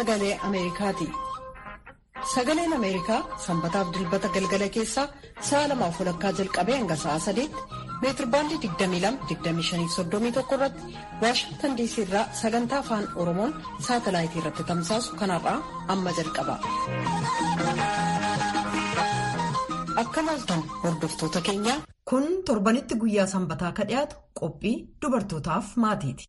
sagalee Ameerikaati. Sagaleen Ameerikaa sanbataaf dilbata galgala keessaa sa'a lamaaf walakkaa jalqabee hanga sa'a sadeetti meetirbaandii 22-25-31 irratti Waashingtan diisii irraa sagantaa afaan Oromoon saatalaayitii irratti tamsaasu kanarraa amma jalqaba. Akka maaltan hordoftoota keenyaa. Kun torbanitti guyyaa sanbataa ka dhiyaatu qophii dubartootaaf maatiiti.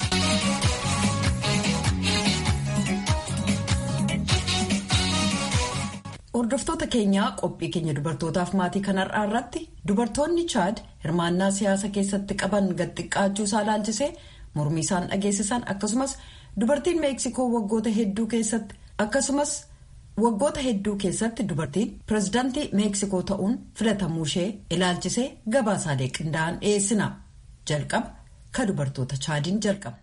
Hordoftoota keenyaa qophii keenya dubartootaaf maatii kanarraa irratti dubartoonni chaad hirmaannaa siyaasa keessatti qaban gadxiqqaachuu isaa ilaalchisee mormii isaan dhageessisan akkasumas dubartiin meeksikoo waggoota hedduu keessatti akkasumas waggoota hedduu keessatti dubartiin pirezidaantii meeksikoo ta'uun filatamuu ishee ilaalchisee gabaasaalee qindaa'an dhiyeessina jalqaba ka dubartoota chaadiin jalqabna.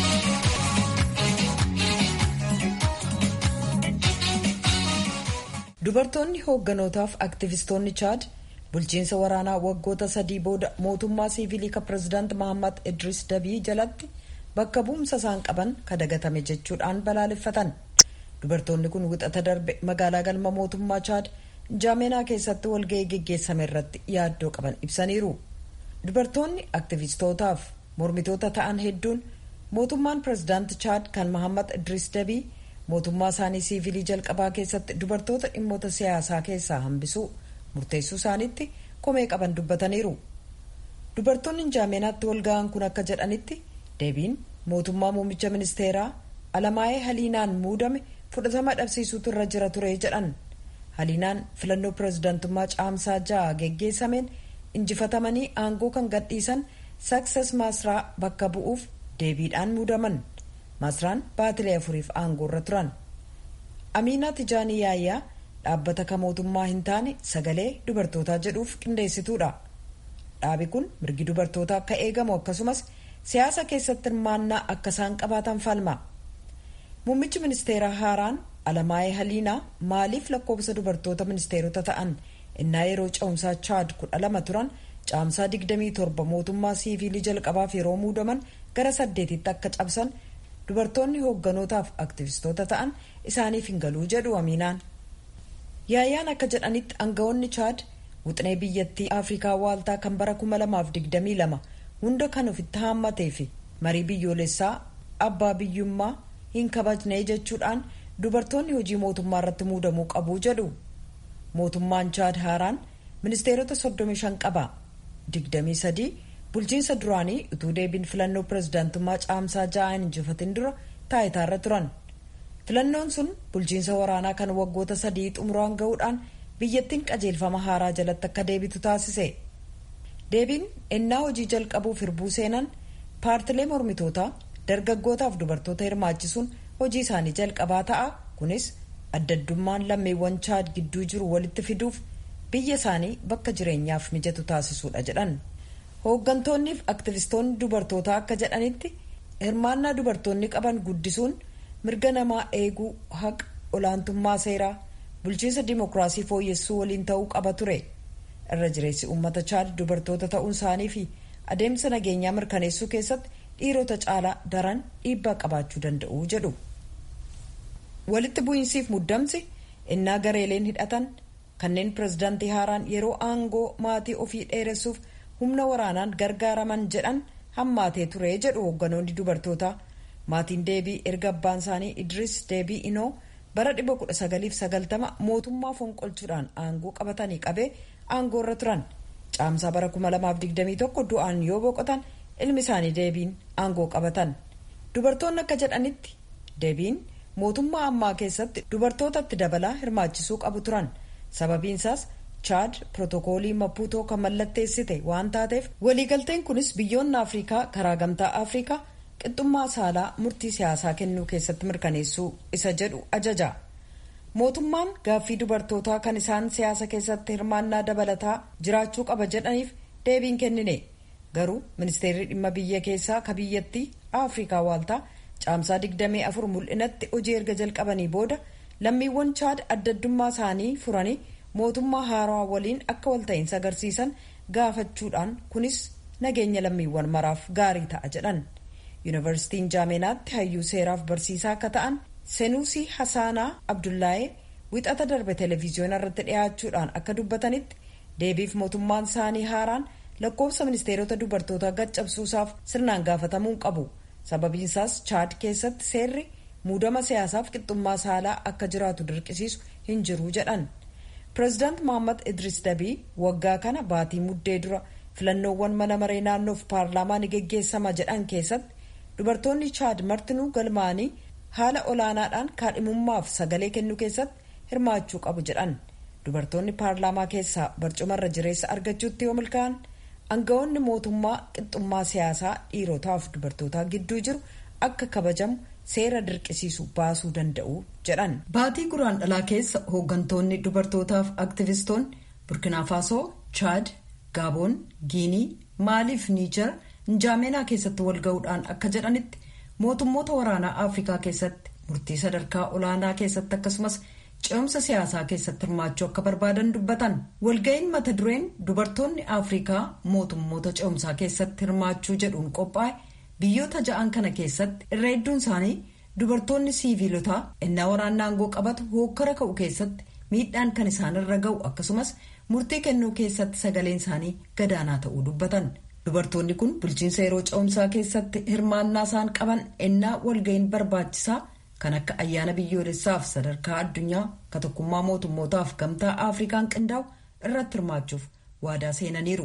dubartoonni hoogganotaaf aktivistoonni chaad bulchiinsa waraanaa waggoota sadii booda mootummaa siivilii ka pirezidaant mahammad idris dabii jalatti bakka bu'umsa isaan qaban ka dagatame jechuudhaan balaaleffatan dubartoonni kun wixata darbe magaalaa galma mootummaa chaad jaameenaa keessatti walga'ii geggeessame irratti yaaddoo qaban ibsaniiru dubartoonni aktivistootaaf mormitoota ta'an hedduun mootummaan pirezidaant chaad kan mahammad idris dabii mootummaa isaanii siivilii jalqabaa keessatti dubartoota dhimmoota siyaasaa keessaa hambisuu murteessuu isaaniitti komee qaban dubbataniiru dubartoonni jaameenaatti walga'an kun akka jedhanitti deebiin mootummaa muummicha ministeeraa alamaayee haliinaan muudame fudhatama dhabsiisuutu irra jira ture jedhan haliinaan filannoo pirezidaantummaa caamsaa ja'a geggeessameen injifatamanii aangoo kan gadhiisan sakses maasraa bakka bu'uuf deebiidhaan muudaman. masraan baatilee afuriif aangoo irra turan amiinaa tijaanii yaayyaa dhaabbata ka mootummaa hin taane sagalee dubartootaa jedhuuf qindeessituudha dhaabi kun mirgi dubartootaa akka eegamu akkasumas siyaasa keessatti hirmaannaa akka isaan qabaatan falma muummichi ministeeraa haaraan alamaayee haliinaa maaliif lakkoofsa dubartoota ministeerota ta'an innaa yeroo ce'umsaa chaad kudha lama turan caamsaa 27 mootummaa siivilii jalqabaaf yeroo muudaman gara saddeetitti akka cabsan dubartoonni hoogganotaaf aktivistoota ta'an isaaniif hin galuu jedhu amiinaan yaayyaan akka jedhanitti aangawoonni chaad wuxinee biyyattii afrikaa waaltaa kan bara 2022 hunda kan ofitti haammatee fi marii biyyoolessaa abbaa biyyummaa hin kabajne jechuudhaan dubartoonni hojii mootummaa irratti muudamuu qabu jedhu mootummaan chaad haaraan ministeerota 35 qaba 23 bulchiinsa duraanii utuu deebiin filannoo pirezidaantummaa caamsaa ja'aan injifatin dura taayitaarra turan filannoon sun bulchiinsa waraanaa kan waggoota sadii xumuraan ga'uudhaan biyyattiin qajeelfama haaraa jalatti akka deebitu taasise deebiin ennaa hojii jalqabuuf hirbuu seenan paartilee mormitootaa dargaggootaaf dubartoota hirmaachisuun hojii isaanii jalqabaa ta'a kunis addaddummaan lammiiwwan chaad gidduu jiru walitti fiduuf biyya isaanii bakka jireenyaaf mijatu taasisuudha jedhan. hooggantoonniif aktivistoonni dubartootaa akka jedhanitti hirmaannaa dubartoonni qaban guddisuun mirga namaa eeguu haqa olaantummaa seeraa bulchiinsa dimokiraasii fooyyessuu waliin ta'uu qaba ture irra jireessi uummata chaad dubartoota ta'uun isaanii fi adeemsa nageenyaa mirkaneessuu keessatti dhiirota caalaa daran dhiibbaa qabaachuu danda'u jedhu walitti bu'iinsiif muddamsi innaa gareeleen hidhatan kanneen pirezidaantii haaraan yeroo aangoo maatii ofii dheeressuuf humna waraanaan gargaaraman jedhan hammaatee ture jedhu hoogganoonni dubartootaa maatiin deebii erga abbaan isaanii idris deebii inoo bara 1990 mootummaa fonqolchuudhaan aangoo qabatanii qabee aangoo irra turan caamsaa bara 2021 du'aan yoo boqotan ilmi isaanii deebiin aangoo qabatan dubartoonni akka jedhanitti deebiin mootummaa ammaa keessatti dubartootatti dabalaa hirmaachisuu qabu turan sababiinsaas chaad pirootokoolii mapuutoo kan mallatteessite waan taateef waliigalteen kunis biyyoonni afrikaa karaa gamtaa afrikaa qixxummaa saalaa murtii siyaasaa kennuu keessatti mirkaneessuu isa jedhu ajaja mootummaan gaaffii dubartootaa kan isaan siyaasa keessatti hirmaannaa dabalataa jiraachuu qaba jedhaniif deebiin kennine garuu ministeerri dhimma biyya keessaa ka biyyattii afrikaa waaltaa caamsaa 24 mul'inatti hojii erga jalqabanii booda lammiiwwan chaad addaddummaa isaanii furanii mootummaa haarawaa waliin akka walta'iinsa agarsiisan gaafachuudhaan kunis nageenya lammiiwwan maraaf gaarii ta'a jedhan yuunivarsiitiin jaameenaatti hayyuu seeraaf barsiisaa akka ta'an senuusii hasaanaa abdullaayee wixata darbe televiziyoona irratti dhiyaachuudhaan akka dubbatanitti deebiif mootummaan isaanii haaraan lakkoofsa ministeerota dubartootaa gaccabsuusaaf sirnaan gaafatamuu qabu sababiinsaas chaad keessatti seerri muudama siyaasaaf qixxummaa saalaa akka jiraatu dirqisiisu hin jiru jedhan pireezidaant mohammad idris dabii waggaa kana baatii muddee dura filannoowwan mana maree naannoof paarlaamaa ni geggeessama jedhan keessatti dubartoonni chaad martinuu galmaanii haala olaanaadhaan kaadhimummaaf sagalee kennuu keessatti hirmaachuu qabu jedhan dubartoonni paarlaamaa keessaa barcumarra jireessa argachuutti yoo milkaa'an aangawoonni mootummaa qixxummaa siyaasaa dhiirotaaf dubartootaa gidduu jiru akka kabajamu seera dirqisiisu baasuu danda'u jedhan. baatii guraan dhalaa keessa hooggantoonni dubartootaaf aktivistoonni burkinaafasoo chaad gaaboon giinii maaliif niijar njaameenaa keessatti walga'uudhaan akka jedhanitti mootummoota waraanaa afrikaa keessatti murtii sadarkaa olaanaa keessatti akkasumas ce'umsa siyaasaa keessatti hirmaachuu akka barbaadan dubbatan walga'iin mata dureen dubartoonni afrikaa mootummoota ce'umsaa keessatti hirmaachuu jedhuun qophaa'e biyyoota ja'an kana keessatti irra hedduun isaanii dubartoonni siiviilotaa innaa waraanaa aangoo qabatu hookkara ka'u keessatti miidhaan kan isaanirra ga'u akkasumas murtii kennuu keessatti sagaleen isaanii gadaanaa ta'uu dubbatan. dubartoonni kun bulchiinsa yeroo ce'umsaa keessatti hirmaannaa isaan qaban ennaa walga'iin barbaachisaa kan akka ayyaana biyyoolessaaf sadarkaa addunyaa ka tokkummaa mootummootaaf gamtaa afrikaan qindaa'u irratti hirmaachuuf waadaa seenaniiru.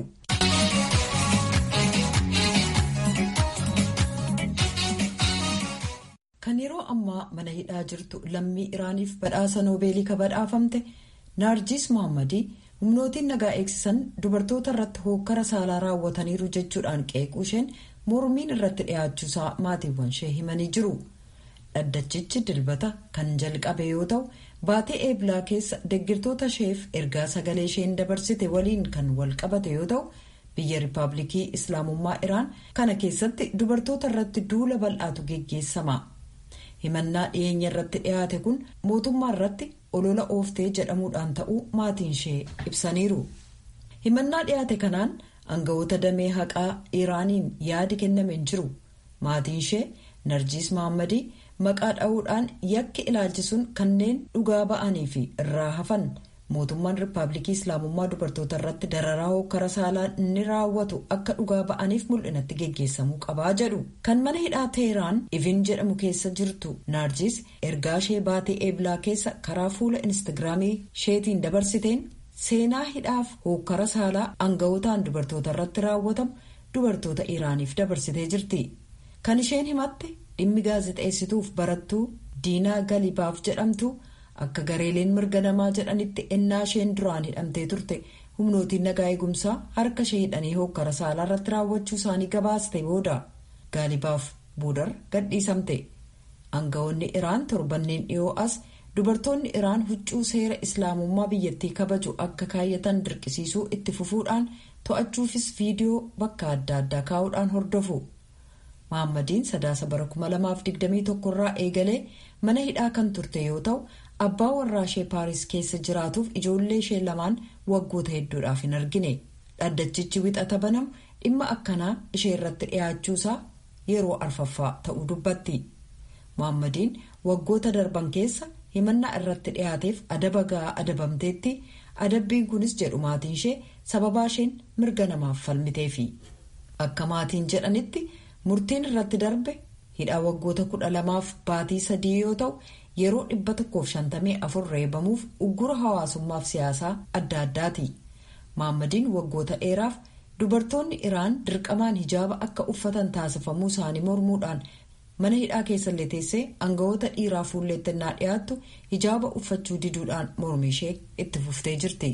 kan yeroo ammaa mana hidhaa jirtu lammii iraaniif badhaasa noobeelii ka badhaafamte naarjis mohammadii humnootiin nagaa eegsisan dubartoota irratti hookkara saalaa raawwataniiru jechuudhaan qeequu isheen mormiin irratti dhiyaachuusaa maatiiwwan ishee himanii jiru dhaddachichi dilbata kan jalqabe yoo ta'u baatee eeblaa keessa deggirtoota isheef ergaa sagalee isheen dabarsite waliin kan wal qabate yoo ta'u biyya riippaabilikii islaamummaa iraan kana keessatti dubartoota irratti duula bal'aatu geggeessama himannaa dhiyeenya irratti dhiyaate kun mootummaa irratti olola ooftee jedhamuudhaan ta'uu maatiin ishee ibsaniiru himannaa dhiyaate kanaan aangawoota damee haqaa iraaniin yaadi kenname hin jiru maatiin ishee narjiis mahammadii maqaa dha'uudhaan yakki ilaalchisuun kanneen dhugaa ba'anii fi irraa hafan mootummaan riippaabilikii islaamummaa dubartoota irratti dararaa hokkara saalaa inni raawwatu akka dhugaa ba'aniif mul'inatti geggeessamuu qabaa jedhu kan mana hidhaa teheraan ivin jedhamu keessa jirtu naarjis ergaa ishee baatee eeblaa keessa karaa fuula instagiraamii isheetiin dabarsiteen seenaa hidhaaf hokkara saalaa aangawotaan dubartoota irratti raawwatamu dubartoota iraaniif dabarsitee jirti kan isheen himatte dhimmi gaazexeessituuf barattuu diinaa galibaaf jedhamtu akka gareeleen mirga namaa jedhanitti ennaa isheen duraan hidhamtee turte humnootiin nagaa eegumsaa harka ishee hidhanii hokkara saalaa irratti raawwachuu isaanii gabaaste booda gaalibaaf boodar gadhiisamte aangawoonni iraan torbanneen dhiyoo as dubartoonni iraan huccuu seera islaamummaa biyyattii kabaju akka kaayyatan dirqisiisuu itti fufuudhaan to'achuufis viidiyoo bakka adda addaa kaa'uudhaan hordofu mahaammadiin sadaasa bara 2021 irraa eegalee mana hidhaa kan turte yoo ta'u abbaa warraa ishee paaris keessa jiraatuuf ijoollee ishee lamaan waggoota hedduudhaaf hin argine dhaddachichi wixata banamu dhimma akkanaa ishee irratti dhiyaachuusaa yeroo arfaffaa ta'uu dubbatti mahaammadiin waggoota darban keessa himannaa irratti dhiyaateef adaba ga'aa adabamteetti adabbiin kunis jedhu maatiin ishee sababaa isheen mirga namaaf falmiteefi akka maatiin jedhanitti murtiin irratti darbe hidhaa waggoota kudha lamaaf baatii sadii yoo ta'u yeroo dhibba tokkoof shantamii afur reebamuuf uggura hawaasummaaf siyaasaa adda addaati mahaammadiin waggoota dheeraaf dubartoonni iraan dirqamaan hijaaba akka uffatan taasifamuu isaanii mormuudhaan mana hidhaa keessallee teessee aangawoota dhiiraa fuulleettennaa dhiyaattu hijaaba uffachuu diduudhaan mormi ishee itti fuftee jirti.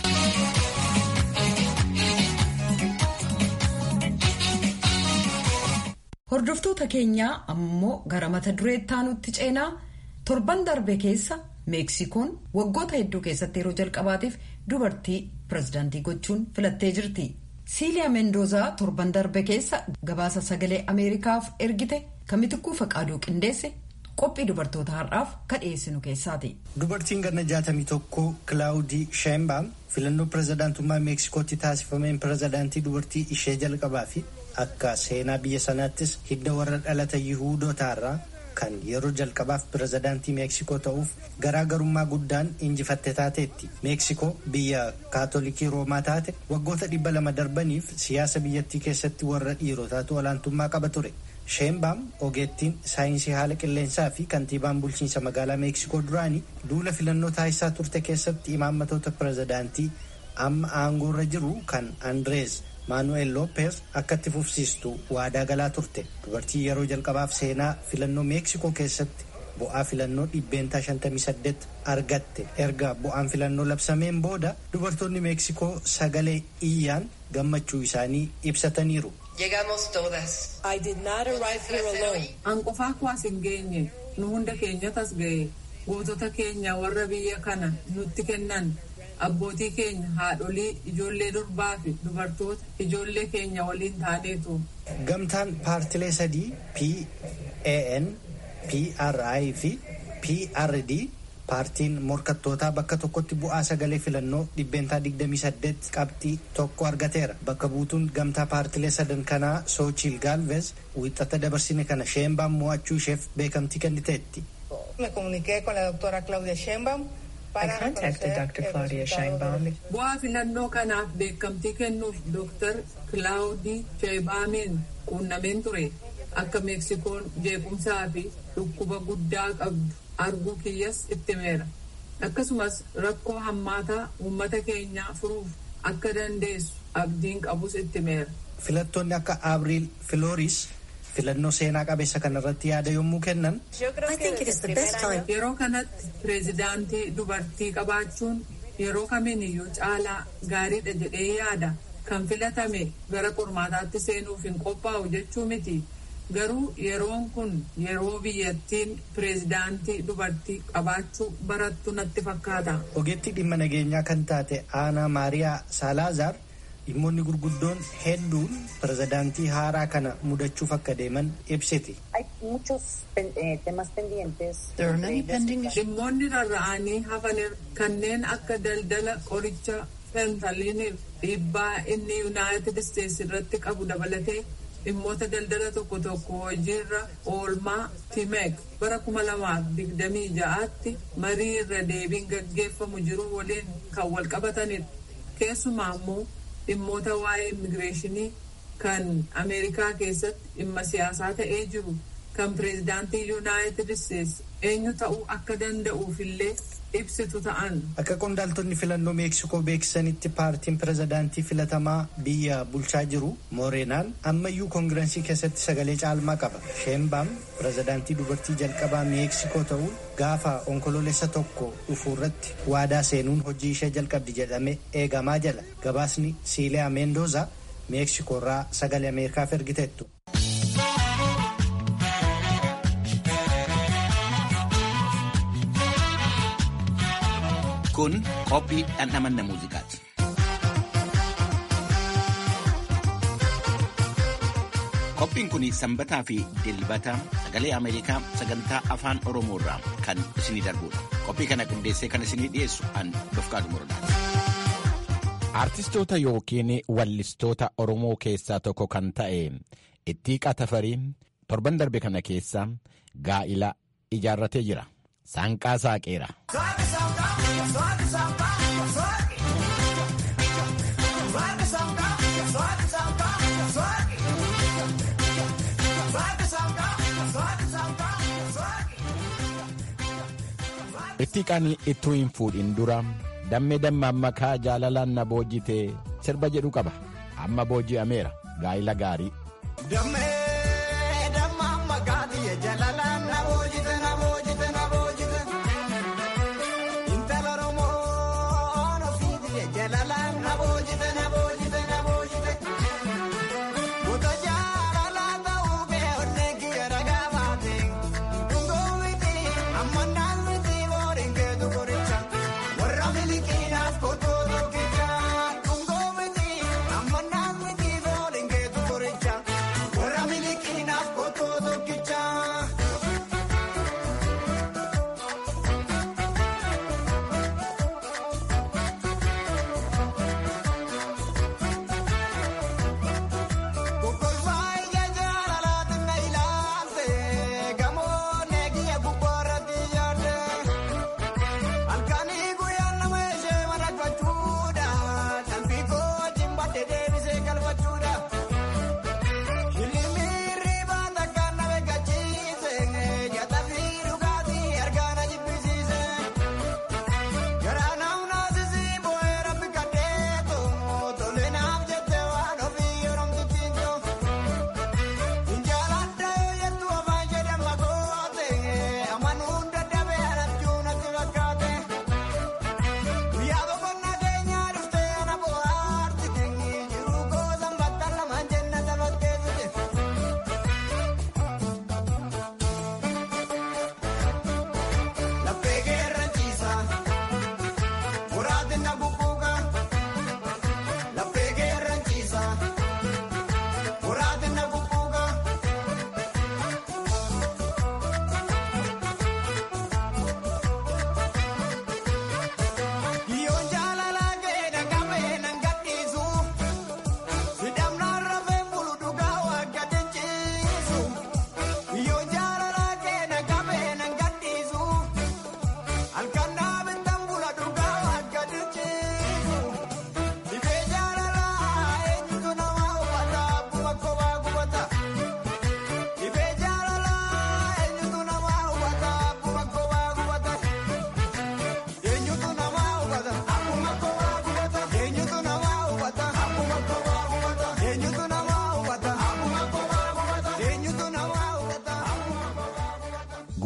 hordoftoota keenyaa ammoo gara mata duree ittaanutti ceenaa torban darbe keessa meeksikoon waggoota hedduu keessatti yeroo jalqabaatiif dubartii pirezidaantii gochuun filattee jirti siiliyaa meendozaa torban darbe keessa gabaasa sagalee ameerikaaf ergite kamitikuu faqaaduu qindeesse qophii dubartoota har'aaf ka dhiyeessinu keessaati. dubartiin ganna jaatamii tokko kilaawudii sheembaam filannoo pirezidaantummaa meeksikootti taasifameen pirezidaantii dubartii ishee jalqabaa fi akka seenaa biyya sanaattis hidda warra dhalata yihuudootaarraa kan yeroo jalqabaaf pirezidaantii meeksikoo ta'uuf garaagarummaa guddaan injifatte taateetti meeksikoo biyya kaatolikii roomaa taate waggoota dhibba lama darbaniif siyaasa biyyattii keessatti warra dhiirotaatu olaantummaa qaba ture sheenbaam ogeettiin saayinsii haala qilleensaa fi kantiibaan bulchiinsa magaalaa meeksikoo duraanii duula filannoo taasisaa turte keessatti imaammatoota pirezidaantii amma aangoorra jiru kan andrees maanu'eel loopeez akka itti fufsiistu waadaa galaa turte dubartii yeroo jalqabaaf seenaa filannoo meeksikoo keessatti bu'aa filannoo dhibbeentaa 58 argatte erga bu'aan filannoo labsameen booda dubartoonni meeksikoo sagalee iyyaan gammachuu isaanii ibsataniiru. I did not arrive here alone. An qofaa kuwaas hin geenye nu hunda keenyatas ga'e gootota keenya warra biyya kana nutti kennan abbootii keenya haadholii ijoollee durbaa fi dubartoota ijoollee keenya waliin taaneetu. Gamtaan paartilee sadii PAN, PRI fi PRD paartiin morkattootaa bakka tokkotti bu'aa sagalee filannoo dhibbeentaa 28 qabxii tokko argateera. Bakka buutuun gamtaa paartilee sadan kanaa Soochil Gaalvez wixata dabarsine kana Sheembaan mo'achuu isheef beekamtii kenniteetti. Me comuniqué con la doctora Claudia Sheinbaum I contacted Dr. Claudia Sheinbaum. Bu'aa filannoo kanaaf beekamtii kennuuf Dr. Claudii Sheinbaumeen quunnameen ture. Akka Meeksikoon jeequmsaa fi dhukkuba guddaa qabdu arguu kiyyas itti meera. Akkasumas rakkoo hammaataa uummata keenyaa furuuf akka dandeessu abdiin qabus itti meera. Filattoonni akka Abriil Filooris filannoo seenaa qabeessa kanarratti yaada yommuu kennan. Yeroo kanatti pireezidaantii dubartii qabaachuun yeroo kamiiniyyuu caalaa gaariidha jedhee yaada. Kan filatame gara qormaataatti seenuuf hin qophaa'u jechuu miti. Garuu yeroon kun yeroo biyyattiin pireezidaantii dubartii qabaachuu barattu natti fakkaata. Ogeettii dhimma nageenyaa kan taate Aanaa Maariyaa Saalaazaar dhimmoonni gurguddoon hedduun pirezidaantii haaraa kana mudachuuf akka deeman ibsiti. Dhimmoonni rarra'anii hafan kanneen akka daldala qoricha fentaliiniif dhiibbaa inni yuunaayitid isteetsi irratti qabu dabalatee dhimmoota daldala tokko tokko hojiirra oolmaa timeek bara kuma lamaaf digdamii ja'aatti marii irra deebiin gaggeeffamu jiru waliin kan wal qabatanidha. Keessumaa immoo dhimmoota waa'ee immigireeshinii kan ameerikaa keessatti dhimma siyaasaa ta'ee jiru kan pireezidaantii yuunaayitid isteetsi eenyu ta'uu akka danda'uufillee ibsitu ta'an. Akka qondaaltonni filannoo meeksikoo beeksisanitti paartiin pirezidaantii filatamaa biyya bulchaa jiru mooreenaan ammayyuu koongirensii keessatti sagalee caalmaa qaba. Sheembaam pirezidaantii dubartii jalqabaa meeksikoo ta'uun gaafa onkoloolessa tokko dhufu irratti waadaa seenuun hojii ishee jalqabdi jedhame eegamaa jala. Gabaasni Siiliyaa Meendooza meeksikoo irraa sagalee Ameerikaaf ergiteettu. Kun qophii dhandhamanna muuziqaati. Qophiin kun sanbataa fi dilbata sagalee Ameerikaa sagantaa afaan Oromoo irraa kan isinii darbudha. Qophii kana qindeessee kan isinii dhiyeessu an Dofqaadu Morodaati. Artistoota yookiin wallistoota Oromoo keessaa tokko kan ta'e Ittiiqaa Tafarii torban darbe kana keessa gaa'ila ijaarratee jira. Saanqaa saaqeera. Ittiiqaan ittuu hin fuudhin dura dammee damma makaa jaalalaan na boojjite sirba jedhu qaba. Amma booji'ameera gaa'ila gaarii. Warra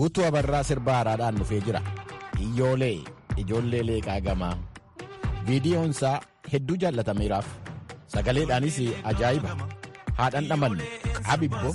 guutuu abarraa sirba haaraadhaan dhufee jira iyyoolee ijoollee leeqaa gamaa viidiyoonsaa hedduu jaallatameeraaf sagaleedhaanis ajaa'iba haadhan dhamanne abibbo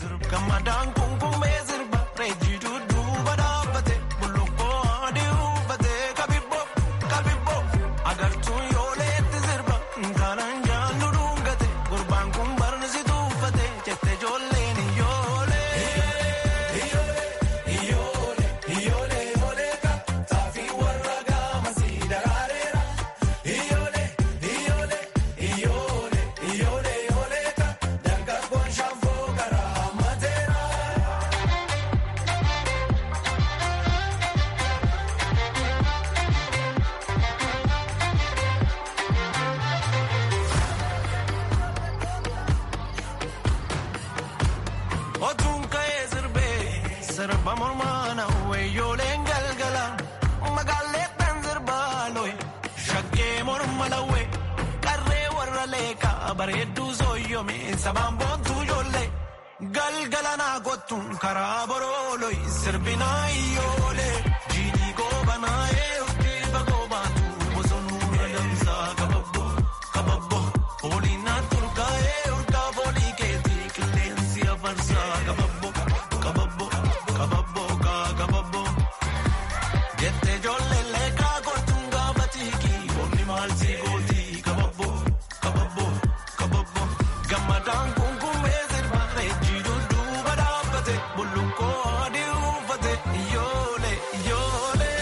bareedduu sooyyome sabaan boontuu ijoollee galgala naa kottuun karaa borooloi sirbinaa iyyoolee jiidhii goobanaa eeyyootii bagoo baatu bosonuu adamsaa kababbo kababbo fooliin naa turgaa eeyyootaa foolii keetii qilleensi afarsaa kababbo kababbo kababbo kaa kababbo jettee ijoollee leekaa kottuun gaafa tiikii boonni maal sii gootii kababbo kababbo. gammadaan kunkummee sirba reejjii duuba dhaabbate bullukkoo adii uffate iyyoolee iyyoolee.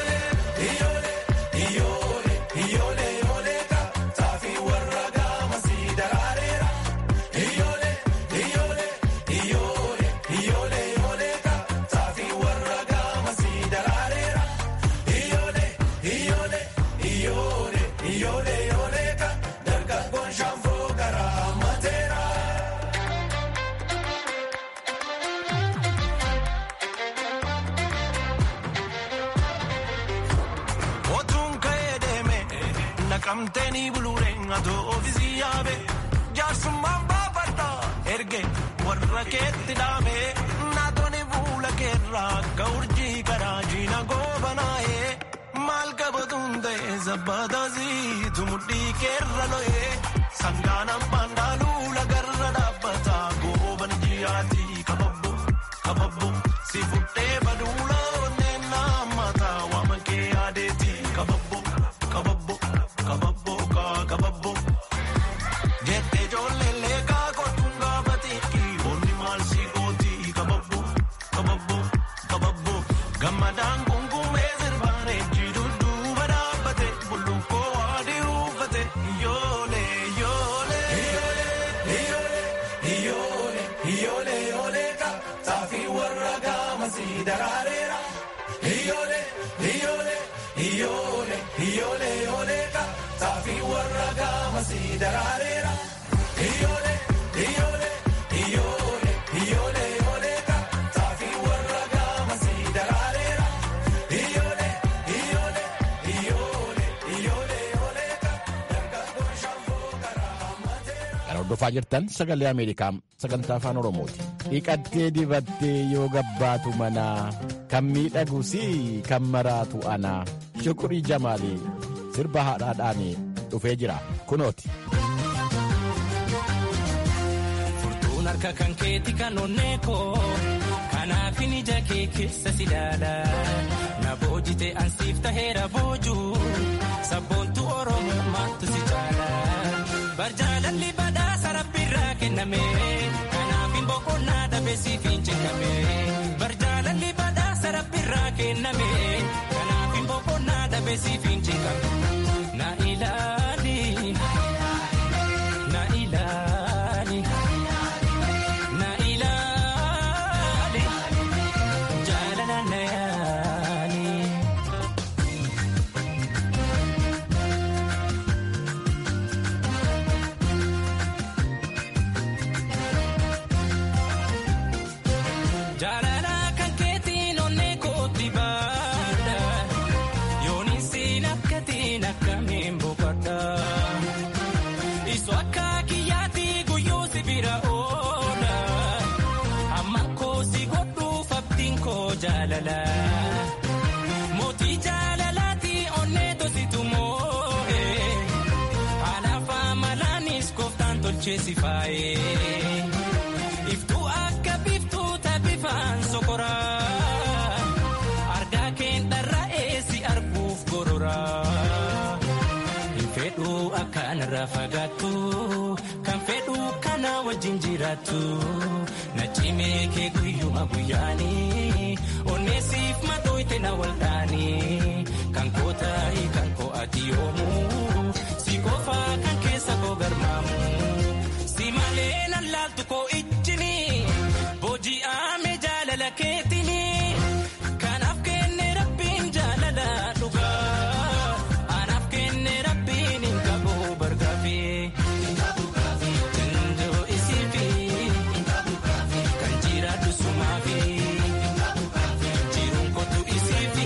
Iyyoolee iyyoolee ka taafii warra gaamasii daraareera. Iyyoolee iyyoolee iyyoolee iyyoolee iyyoolee ka taafii warra gaamasii daraareera. Iyyoolee iyyoolee iyyoolee iyyoolee iyyoolee ka dargaggoon shaanfoo garaa mateera. Otuun ka'ee deeme naqamteeni buluureen atoo ofiisii yaabe jaarsummaan baafadha erge warra keetti dhaame naatonni fuula keerraa akka urjii karaa jiina goobanaa'ee maal qabatuun ta'e sabbataasii tumudhii keerra lo'ee sangaan abbaan dhaaluu lagarra dhaabbata gooban jiyaatii kababbo kababbo si fudhee baduula onneen naamata waama kee yaadeeti kababbo kababbo kababbo kaa kababbo jettee ijoollee leekaa kottuun gaafateeki boonni maal si gootii kababbo kababbo kababbo gammadaan kunkummee sirbaan reejjii dudduuba dhaabbate bullukkoo adii uffate iyyoolee iyyoolee. Iyyoolee iyyoolee iyyoolee ka taafii warra gaamasii daraareera. Iyyoolee iyyoolee iyyoolee iyyoolee iyyoolee ka taafii warra gaamasii daraareera. Iyyoolee iyyoolee iyyoolee iyyoolee iyyoolee ka taafii warra gaamasii daraareera. Iyyoolee iyyoolee iyyoolee iyyoolee iyyoolee ka dargaggoon shaanfoo garaa mateera. Kan hordofaa jirtan sagalee Ameerikaa sagantaa afaan Oromooti. Dhiqattee dibattee yoo gabbaatu manaa kan miidhagu si kan maraatu anaa shukurii jamaalii sirba haadhaadhaan dhufee jira kunooti. Furtuun harka kan keeti kan onnee koo kanaafin ija kee keessa si daala na boojite ansiif taheera boojuu sabboontu oromoo maattu si caala barjaalalli badhaasa rabbiirraa kenname kanaafin boqonnaa dhabee siif hin cingame barjaalalli badhaasa rabbiirraa kenname kanaafin boqonnaa dhabee siif hin cingame na ilaali na ilaali. Na ilaali jaalala na yaali. Jaalala kan keetiin onnee kootti baadha yooniin siin akkatiin akkamiin boqodha tolcheesi faayee iftuu akka biftuuta bifaan sokoraa argaa keen dharra'ee si arguuf gororaa hin fedhuu akkanarraa fagaattu kan fedhuu kana wajjin jiraattu na cimee kee guyyuma guyyaanii onneesiif madooyte na waldaanii kan koo taa'ii kan koo ati yoomuu si qofaa kan keessa koo garmaamu si malee nan laaltu koo ijjini booji'aame jaalala keetini kanaaf kenne rabbiin jaalala dhugaa anaaf kenne rabbiin hin qabu bargaafii. Tindoo isiifi kan jiraatu sumaafi jiruun kootu isiifi.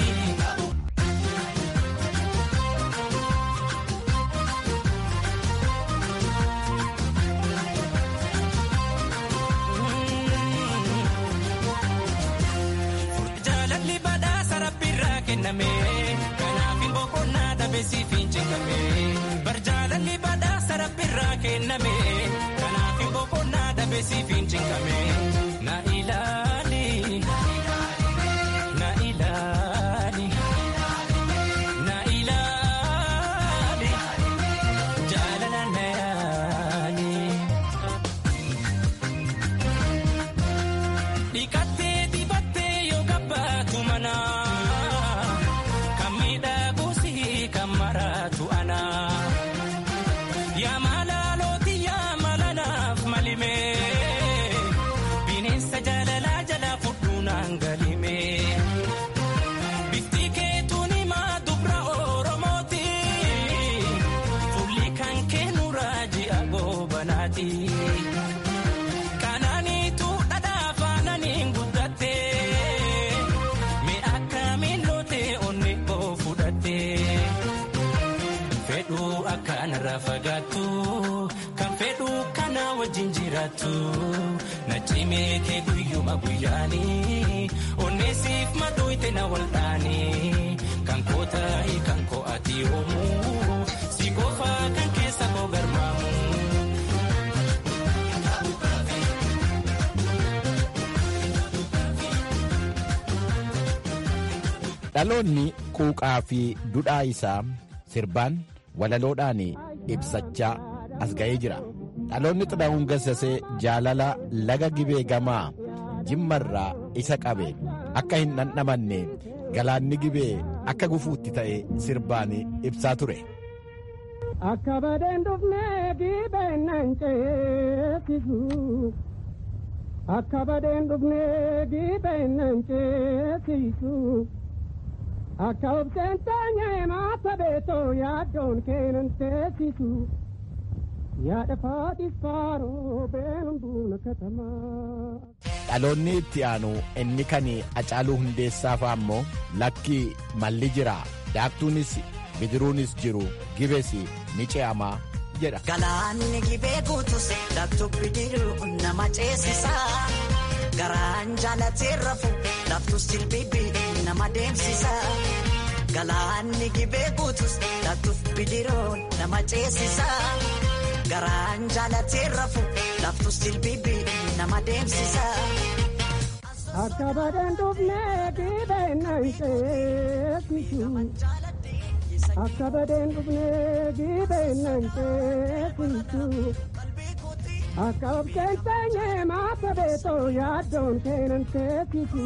Jaalalli badhaasa rabbiirraa kenname kanaaf hin boqonnaa dhabeessiif hin cingame. Bar jaalalli badhaasa rabbiirraa kenname kanaaf hin boqonnaa dhabeessiif hin cingame. Na ilaali. Na ilaali. Na ilaali. Jaalala na yaali. Dhiqattee dibattee yoo gabbaatu mana kan miidhaguusi kan maraatu ana. Yaa malaalooti yaa malanaaf malime bineensa jaalalaa jalaa fudhuunaan galime. Bifti keetuun himaa dubra Oromooti fulli kan kennu raajii goobanaati. Kanaaniitu dhadhaa faananiin guddatte mee akkamiin lootee onni koo fudhatte fedhuu akkanarraa fagaattu kan fedhuu kana wajjin jiraattu na cimee kee guyyuma guyyaanii onneesiif madooyte na waldhaanii kan koo taa'ii kan koo ati yoomuu si qofaa kan keessa koo garmaamu. Dhaloonni quuqaa fi dudhaa isaa sirbaan walaloodhaan ibsachaa as ga'ee jira. Dhaloonni xidhaa'uun gassasee jaalala laga gibee gamaa jimmarraa isa qabe akka hin dhandhamanne galaanni gibee akka gufuutti ta'e sirbaan ibsaa ture. Akka badeen dhufnee gibeen nan ceesisu. Akka badeen dhufnee gibeen nan ceesisu. Akka obseen taanyee maata beetoo yaaddoon keenan teessisu. Yaada faatis faaroo beelumbuuna katamaa. Dhaloonni itti aanu inni kan Acaaluu Hundeessaa fa'a ammoo lakki malli jira daaktuunis bidiruunis jiru gibes ni ce'amaa jedha. Galaanni gibee guutus daaktuu bidiruu nama ceesisa. Garaan jaalatee rafu laftus jilbibii nama deemsisa. Galaanni gibee guutus daaktuuf bidiruu nama ceesisa. Garaan jaalatee rafu laftus jilbibii nama deemsisa. Akka badeen dhufnee gibeen nan ceesisu. Akka badeen dhufnee gibeen nan ceesisu. Akka obseen teenyee maata beetoo yaaddoon keenan teessisu.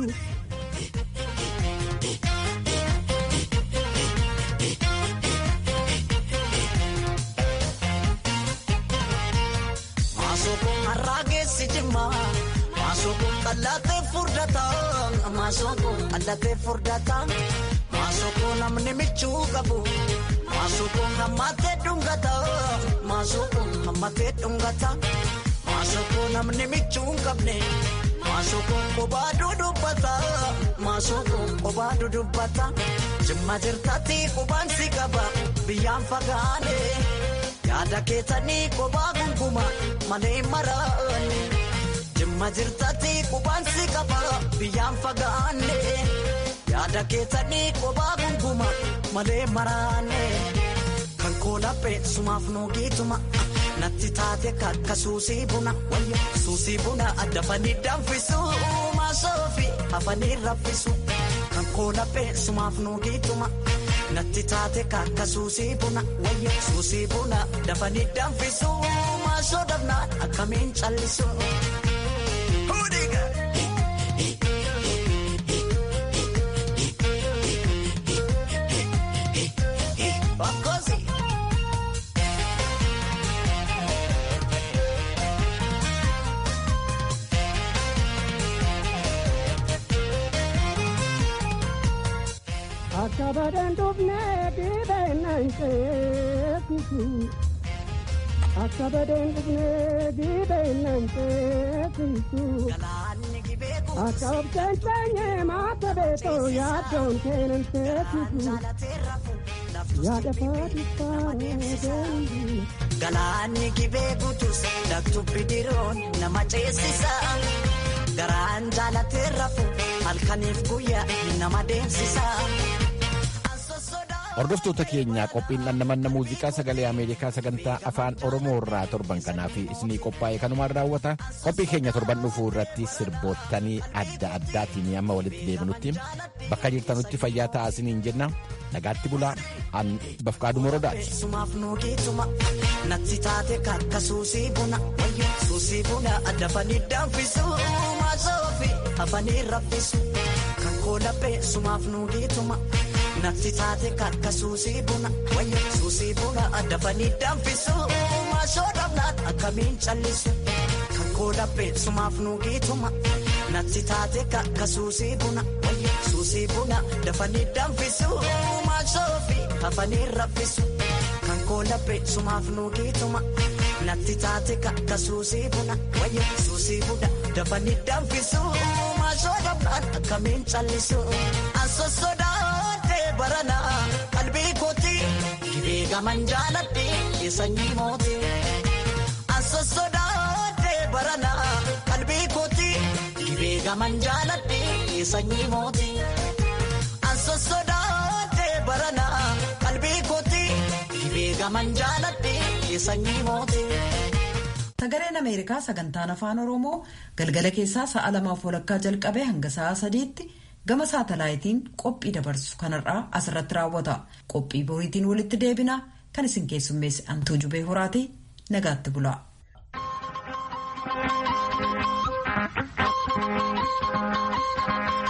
Maasookuun har'aa geessi jimma. Maasookuun qallatee furdata. Maasookuun qallatee furdata. Maasookuun namni michuu qabu. Maasookuun hammatee dhungata. Maasookuun hammatee dhungata. Maasookuun namni michuu hin qabne. Maasookuun kophaa dudubbata. Maasookuun kophaa dudubbata. Jimma jirtatti qubaan si qaba. Biyyaan fagaane. Yaada keessanii kophaa gunguma malee maraane. Jimma jirtatti qubaan si qaba biyyaan fagaanne. Yaada keessanii kophaa gunguma malee maraane. Kan koolaphee sumaaf nuugiituma natti taate kakka suusii buna wayyo suusii buna addafanii danfisu maasoofi hafanii raffisu kan koolaphee sumaaf nuugiituma natti taate kakka suusii buna wayyo suusii buna dafanii danfisu maasoo dhabnaan akkamiin callisu. Akka badan dhufnee dhibeennan ceesisu. Akka badan dhufnee dhibeennan ceesisu. Akka obseen teenyee maata beekoo yaaddoon keenan ceesisu. Yaada faatifaa deembi. Galaanni gibee guutus daktu bidiroon nama ceesisa. Garaan jaalatee rafu halkaniif guyyaa nama deemsisa. Hordoftoota keenyaa qophiin dhandhamanna muuziqaa sagalee Ameerikaa sagantaa afaan Oromoo irraa torban kanaaf isinii qophaa'e kanumaan raawwata. Qophii keenya torban dhufuu irratti sirboottanii adda addaatiin amma walitti deebinutti bakka jirtanutti fayyaa ta'aa isiniin jenna. Nagaatti bulaa an bafqaaduu morodaati. Sumaaf nuugiituma natti taate kakka suusii buna wayyo suusii buna addafanii danfisu maasoofi hafanii raffisu kan koolaphee sumaaf nuugiituma. Natti taate kakka suusii buna wayyo suusii buna addafanii danfisu maasoo dhabnaan akkamiin callisu kan koolaphee sumaaf nuugiituma. Natti taate kakka suusii buna wayyo suusii buna dafanii danfisu maasoo fi hafanii raffisu kan koolaphee sumaaf nuugiituma. Natti taate kakka suusii buna wayyo suusii buna dafanii danfisu maasoo dhabnaan akkamiin callisu an sossodaa. barana qalbii kooti gibee gaman jaaladhe sanyii mooti anso sodaadhe barana qalbii kooti gibee gaman jaaladhe sanyii mooti anso sodaadhe barana qalbii kooti gibee gaman jaaladhe sanyii mooti. Sagaleen Ameerikaa sagantaan afaan Oromoo galgala keessaa sa'a lamaaf walakkaa jalqabee hanga sa'a sadiitti. gama saatalaayitiin qophii dabarsu kanarraa asirratti raawwata qophii boriitiin walitti deebina kan isin keessummeesse antuu jubee horaati nagaatti bulaa. Thank you.